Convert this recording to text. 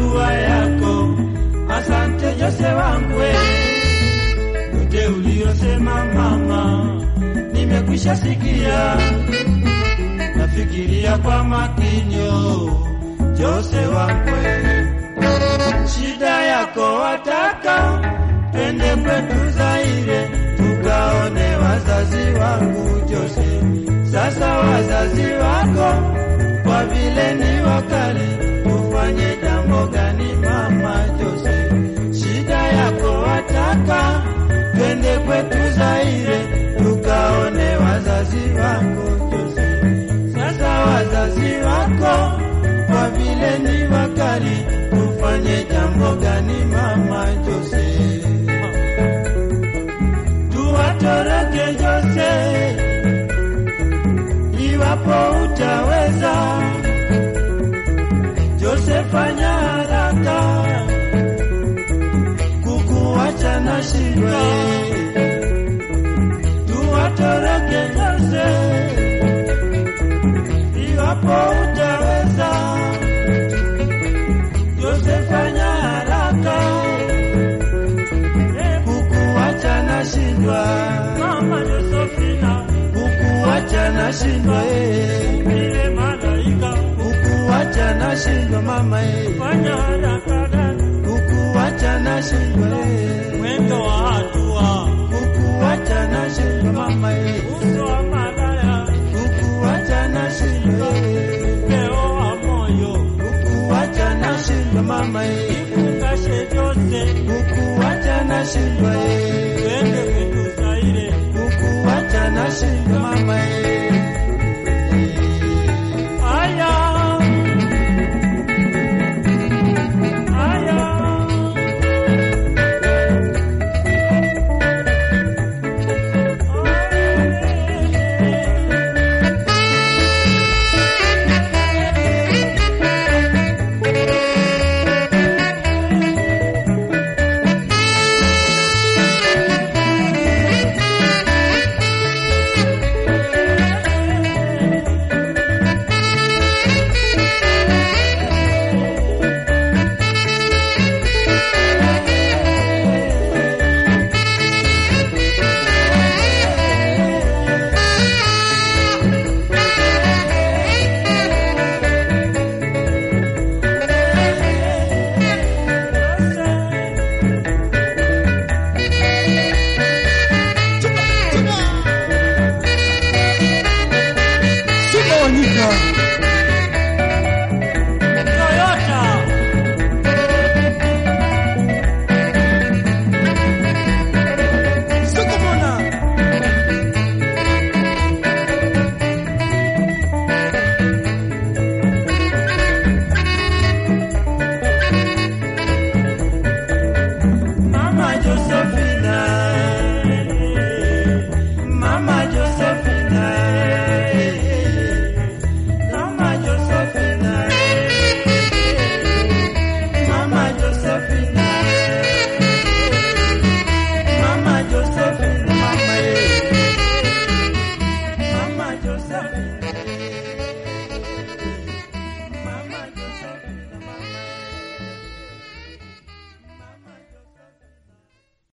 dua yako. Asante Jose wangu, yote uliyosema mama, nimekwisha sikia, nafikiria kwa makinyo. Jose wangu, shida yako wataka twende kwetu Zaire tukaone wazazi wangu Jose. Sasa wazazi wako kwa vile ni wakali, tufanye jambo gani mama Jose? Shida yako wataka twende kwetu Zaire tukaone wazazi wako Jose. Sasa wazazi wako kwa vile ni wakali, tufanye jambo gani mama Jose? Tuwatoroke Jose iwapo utaweza. Jose, fanya haraka, kukuacha na shindwa. Tuwatoroke Jose iwapo utaweza. Jose, fanya haraka, kukuacha na shindwa. Mama Josefina, Kukuacha na shindwa eh. ile malaika, Kukuacha na shindwa mama eh. fanya haraka dada, Kukuacha na shindwa eh. mwendo wa hatua, Kukuacha na shindwa mama eh. uso wa malaya, Kukuacha na shindwa eh. upeo wa moyo, Kukuacha na shindwa mama eh. ifungashe Jose, Kukuacha na shindwa eh.